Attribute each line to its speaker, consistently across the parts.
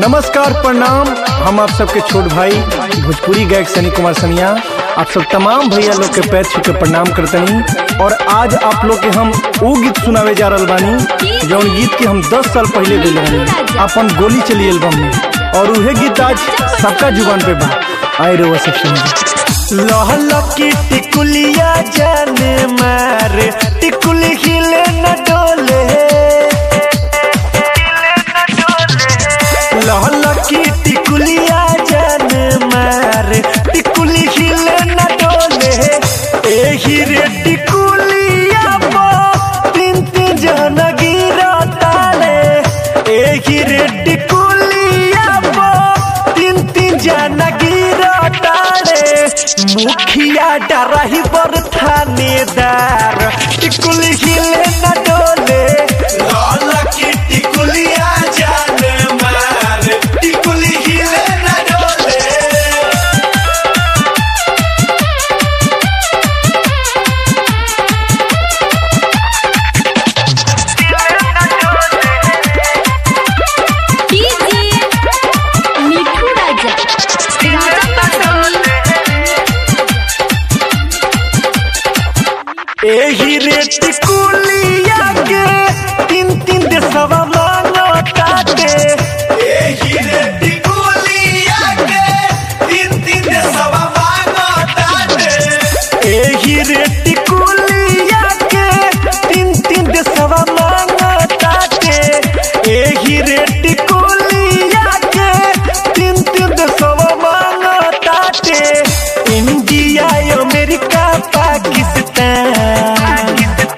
Speaker 1: नमस्कार प्रणाम हम आप सबके छोट भाई भोजपुरी गायक सनी कुमार सनिया आप सब तमाम भैया लोग के पैर छू के प्रणाम करतनी और आज आप लोग के हम वो गीत सुनावे जा रहल बानी जौन गीत के हम 10 साल पहले दिले बानी अपन गोली चली एल्बम में और उहे गीत आज सबका जुबान पे बा आए रो सब सुनिए
Speaker 2: लहल की टिकुलिया जाने मारे टिकुली हिले न डोले लहल की टिकुलिया जाने मारे टिकुली हिले न डोले एही रे टिकुलिया पो तीन तीन जन गिरा ताले एही रे टिकुलिया पो तीन तीन जन गिरा ताले मुखिया डराही बर थानेदार टिकुली हिले न डोले लाल की टिकुलिया जाने मार टिकुली हिले न डोले
Speaker 3: डीजे मिठू राजा राजा पटोनी
Speaker 2: एही रे टिकुलिया के तीन तीन देशवा मानो ताते एही रे टिकुलिया के तीन तीन देशवा मानो ताते एही रे टिकुलिया के तीन तीन देशवा मानो ताते एही रे टिकुलिया के तीन तीन देशवा मानो ताते India America Pakistan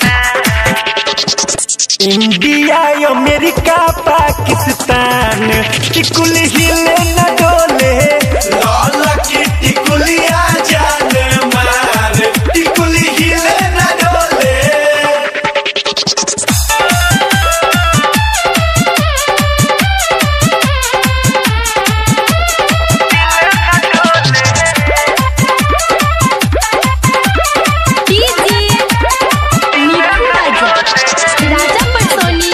Speaker 2: India America Pakistan टिकुल हिले न डोले लाल की टिकुलिया जाने मार टिकुल हिले न डोले
Speaker 3: डीजे मिठू राजा राजा पटोनी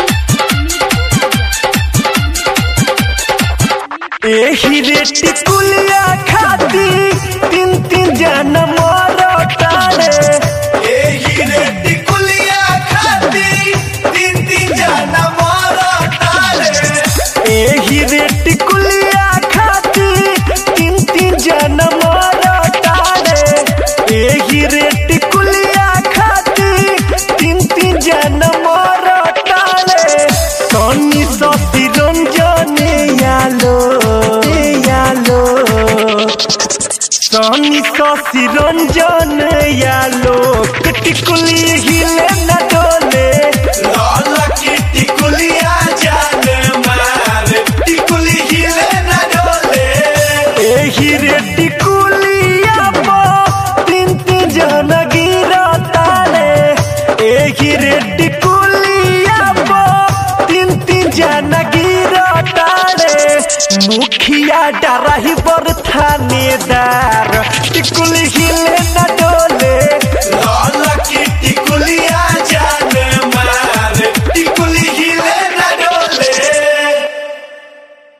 Speaker 2: एही रे टिकुलिया खाती तीन तीन जन मोर तारे एही रे टिकुलिया खाती तीन तीन जन मोर तारे एही रे टिकुलिया खाती तीन तीन जन मोर तारे एही रे टिकुलिया खाती तीन तीन जन मोर तारे सोनी सती रंजने यालो यालो सोनी सती रंजन यालो टिकुली हिले न डोले लाल की टिकुलिया जाने मार टिकुली हिले न डोले एही रे टिकुलिया पो तीन तीन जन गिरा ताले एही रे टिकुलिया पो तीन तीन जन गिरा ताले मुखिया डराही बर थानेदार टिकुली